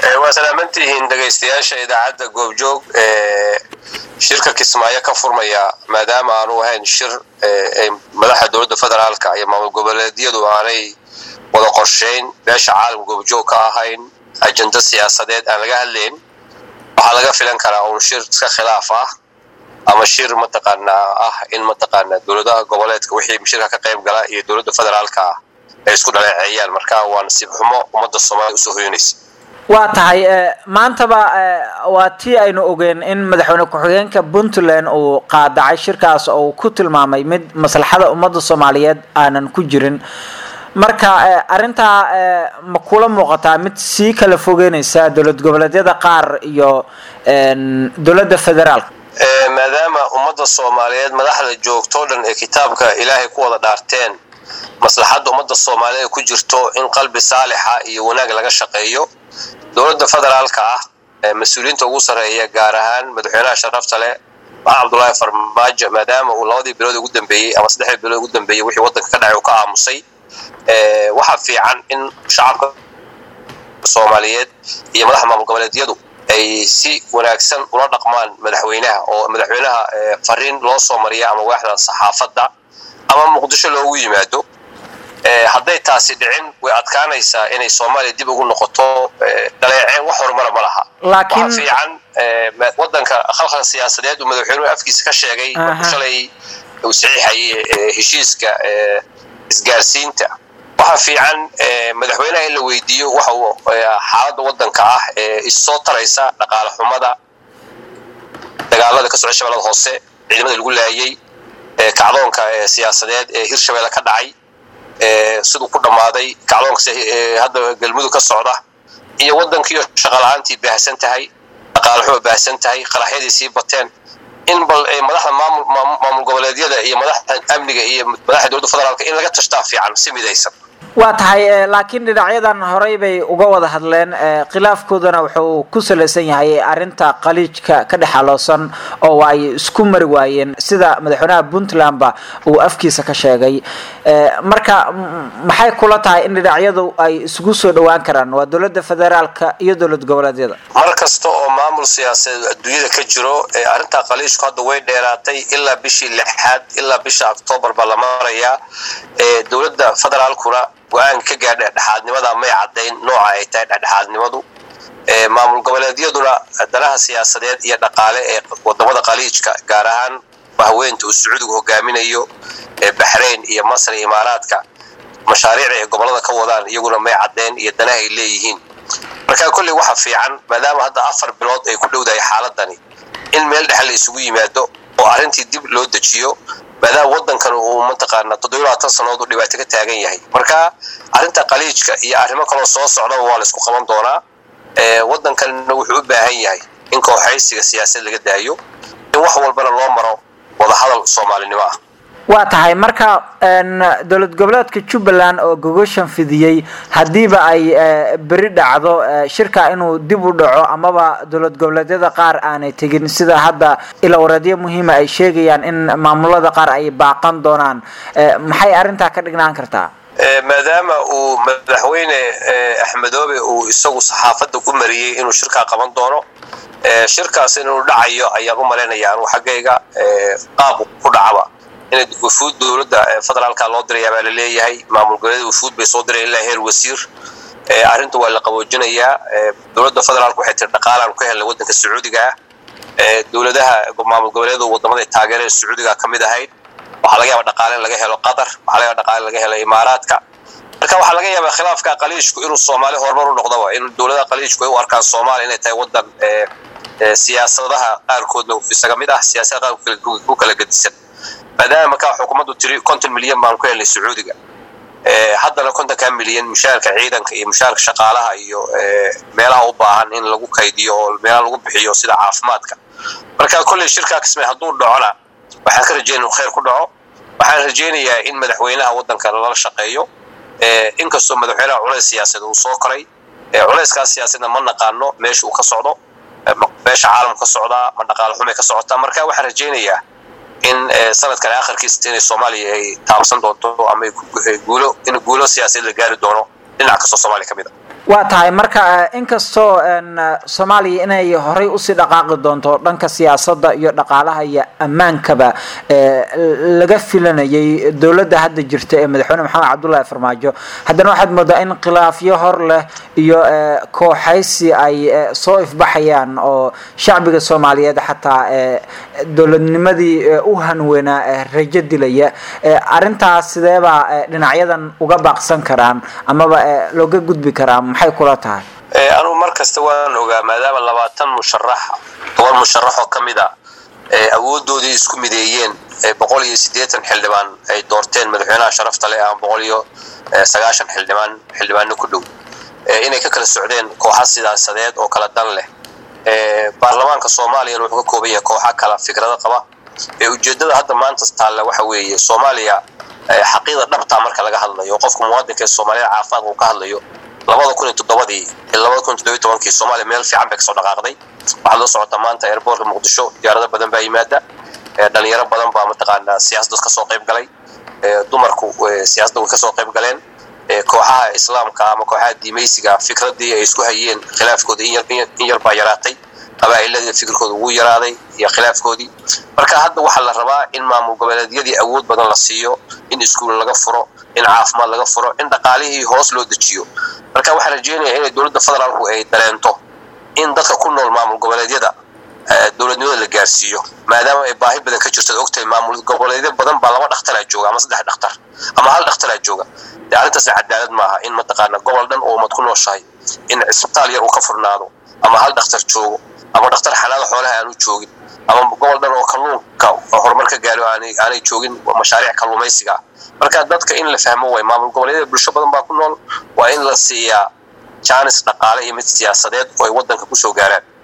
waa salaamantihiin dhegaystayaasha idaacadda goobjoog ee shirka kismaayo ka furmaya maadaama aanu ahayn shir madaxa dowladda federaalka iyo maamul goboleedyadu aanay wada qorshayn beesha caalam goobjoog ka ahayn ajenda siyaasadeed aan laga hadlayn waxaa laga filan karaa uun shir iska khilaaf ah ama shir mataqaanaa ah in mataqaanaa dowladaha goboleedka wixii shirka ka qayb gala iyo dowladda federaalka ah ay isku dhaleeceeyaan marka waa nasiib xumo ummadda soomaaliya usoo hoyanaysa waa tahay maantaba waa tii aynu ogeen in madaxweyne ku-xigeenka puntland uu qaadacay shirkaas oo uu ku tilmaamay mid maslaxada ummadda soomaaliyeed aanan ku jirin marka arrintaa ma kula muuqataa mid sii kala fogeynaysa dowlad goboleedyada qaar iyo dowladda federaalka maadaama ummadda soomaaliyeed madaxda joogtoo dhan ee kitaabka ilaahay ku wada dhaarteen maslaxadda ummadda soomaaliyeed ku jirto in qalbi saalixa iyo wanaag laga shaqeeyo dowladda federaalka ah mas-uuliyiinta ugu sarreeya gaar ahaan madaxweynaha sharafta leh maxamed cabdullaahi farmaajo maadaama uu labadii bilood ugu dambeeyey ama saddexdii bilood ugu dambeeyey wixii waddanka ka dhacay uu ka aamusay waxaa fiican in shacabka soomaaliyeed iyo madaxda maamul goboleedyadu ay si wanaagsan ula dhaqmaan madaxweynaha oo madaxweynaha fariin loo soo mariya ama waaxda saxaafadda ama muqdisho loogu yimaado hadday taasi dhicin way adkaanaysaa inay soomaaliya dib ugu noqoto dhaleeceen wax horumara ma laha waxaa fiican wadanka khalkhal siyaasadeed uu madaxweynuhu afkiisa ka sheegay markuu shalay uu saxiixayay heshiiska isgaarsiinta waxaa fiican madaxweynaha in la weydiiyo waxa uu xaaladda wadanka ah ee issoo taraysa dhaqaale xumada dagaalada ka socda shabeellada hoose ciidamada lagu laayay kacdoonka siyaasadeed ee hirshabeelle ka dhacay siduu ku dhammaaday kacdoonka hadda galmudug ka socda iyo waddankiiyo shaqala-aantii baahsan tahay dhaqaalaxuma baahsan tahay qaraxyadii sii bateen in bal madaxda maamul goboleedyada iyo madaxda amniga iyo madaxda dowladda federaalka in laga tashtaa fiican si midaysan waa tahay laakiin dhinacyadan horey bay uga wada hadleen khilaafkoodana wuxuu ku salaysan yahay arrinta qaliijka ka dhex aloosan oo ay isku mari waayeen sida madaxweynaha puntlandba uu afkiisa ka sheegay marka maxay kula tahay in dhinacyadu ay isugu soo dhowaan karaan waa dowladda federaalka iyo dowlad goboleedyada mar kasta oo maamul siyaasadeed adduunyada ka jiro arrinta qaliijku hadda way dheeraatay ilaa bishii lixaad ilaa bisha octoobar baa la marayaa dowladda federaalkuna go-aan ka gaadha dhexdhexaadnimada may caddayn nooca ay tahay dhexdhexaadnimadu maamul goboleedyaduna danaha siyaasadeed iyo dhaqaale ee wadamada qaliijka gaar ahaan haweenta uu sacuudigu hogaaminayo baxrayn iyo masr iyo imaaraadka mashaariicda ay gobolada ka wadaan iyaguna may caddayn iyo danaha ay leeyihiin marka kolley waxa fiican maadaama hadda afar bilood ay ku dhowdahay xaaladani in meel dhexe la isugu yimaado oo arrintii dib loo dejiyo maadaama waddankan uu mataqaana toddobiy labaatan sannadood uu dhibaato ka taagan yahay marka arrinta qaliijka iyo arrimo kaloo soo socdaba waa la isku qaban doonaa waddankanna wuxuu u baahan yahay in kooxaysiga siyaasad laga daayo in wax walbana loo maro wadahadal soomaalinimo ah waa tahay marka dowlad goboleedka jubbaland oo gogoshan fidiyey haddiiba ay beri dhacdo shirka inuu dib u dhaco amaba dowlad goboleedyada qaar aanay tegin sida hadda ilawareedyo muhiima ay sheegayaan in maamulada qaar ay baaqan doonaan maxay arrintaa ka dhignaan kartaa maadaama uu madaxweyne axmedoobe uu isagu saxaafadda ku mariyey inuu shirkaa qaban doono shirkaas inuu dhacayo ayaan u malaynaya anu xaggayga qaab ku dhacaba in wafuud dowladda federaalka loo dirayaa baa laleeyahay maamul goboleeda wafuud bay soo diraya ilaa heer wasiir arrinta waa la qaboojinayaa dowladda federaalka waxay tiri dhaqaalaan ka helnay waddanka sacuudiga ah dowladaha maamul goboleedu wadamada taageerada sacuudiga ka mid ahayd waxaa laga yaaba dhaqaale in laga helo qatar waxaa laga yaaba dhaqaale laga helo imaaraadka marka waxaa laga yaabaa khilaafka qaliijku inuu soomaali horumar u noqdaba in dowladaha qaliijku ay u arkaan soomaaliya inay tahay waddan siyaasadaha qaarkoodna isaga mid ah siyaasada qaarkood ku kala gedisan maadaama markaa xukuumaddu tiri konton milyan baan ku helnay sacuudiga haddana kontonkaa milyan mushaarka ciidanka iyo mushaarka shaqaalaha iyo meelaha u baahan in lagu kaydiyo oo meelaha lagu bixiyo sida caafimaadka marka kolley shirkaa kismay hadduu dhacona waxaan ka rajeynaya inuu khayr ku dhaco waxaan rajeynayaa in madaxweynaha waddanka lala shaqeeyo inkastoo madaxweynaha culays siyaasadeed uu soo koray culayskaas siyaasadna ma naqaano meesha uu ka socdo meesha caalamka ka socdaa ma dhaqaale xumay ka socotaa marka waxaan rajeynayaa in sanadkan akhirkiisa inay soomaaliya ay taabsan doonto ama guulo in guulo siyaasadeed la gaari doono dhinac kastoo soomaaliya ka mid a waa tahay marka inkastoo soomaaliya inay horay usii dhaqaaqi doonto dhanka siyaasadda iyo dhaqaalaha iyo ammaankaba laga filanayay dowladda hadda jirta ee madaxweyne maxamed cabdullaahi farmaajo haddana waxaad moodaa in khilaafyo hor leh iyo kooxaysi ay soo ifbaxayaan oo shacbiga soomaaliyeed xataa dowladnimadii u hanweynaa rajo dilaya arrintaas sideebaa dhinacyadan uga baaqsan karaan amaba looga gudbi karaa maxay kula tahay anugu mar kasta waan ogaa maadaama labaatan musharax toban musharax oo ka mid a awoodoodii isku mideeyeen boqol iyo siddeetan xildhibaan ay doorteen madaxweynaha sharafta leh ama boqol iyo sagaashan xildhibaan xildhibaano ku dhow inay ka kala socdeen kooxa sidaasadeed oo kala dan leh baarlamaanka soomaaliyana wuxuu ka kooban yahay kooxa kala fikrado qaba ujeeddada hadda maanta taalla waxa weeye soomaaliya xaqiiqda dhabtaa marka laga hadlayo qofka muwaadinka ee soomaaliyada caafimaadka uu ka hadlayo labada kun iyo toddobadii iyo labada kun iyo toddobiyo tobankii soomaaliya meel fiican bay kasoo dhaqaaqday waxaad la socotaa maanta airboortka muqdisho diyaarado badan baa yimaada dhalinyaro badan baa mataqaanaa siyaasadda kasoo qayb galay dumarku siyaasadda way kasoo qayb galeen kooxaha islaamka ama kooxaha diimaysiga fikradii ay isku hayeen khilaafkooda in yar baa yaraatay qabaa'iladii fikirkooda wuu yaraaday iyo khilaafkoodii marka hadda waxaa la rabaa in maamul goboleedyadii awood badan la siiyo in iskuul laga furo in caafimaad laga furo in dhaqaalihii hoos loo dejiyo marka waxaan rajeynayaa inay dowladda federaalku ay dareento in dadka ku nool maamul goboleedyada dowladnimada la gaarsiiyo maadaama ay baahi badan ka jirto ad ogtahay maamul goboleedyo badan baa laba dhakhtaraa jooga ama saddex dhakhtar ama hal dhakhtaraa jooga dee arrintaasna cadaalad maaha in mataqaana gobol dhan oo ummad ku nooshahay in cisbitaal yar uu ka furnaado ama hal dhakhtar joogo ama dhakhtar xanaada xoolaha aanu joogin ama gobol dhan oo kalluunka horumar ka gaaro aanay joogin mashaariic kalluumaysiga ah marka dadka in la fahmo way maamul goboleedyada bulsho badan baa ku nool waa in la siiyaa jaanis dhaqaale iyo mid siyaasadeed oo ay waddanka kusoo gaaraan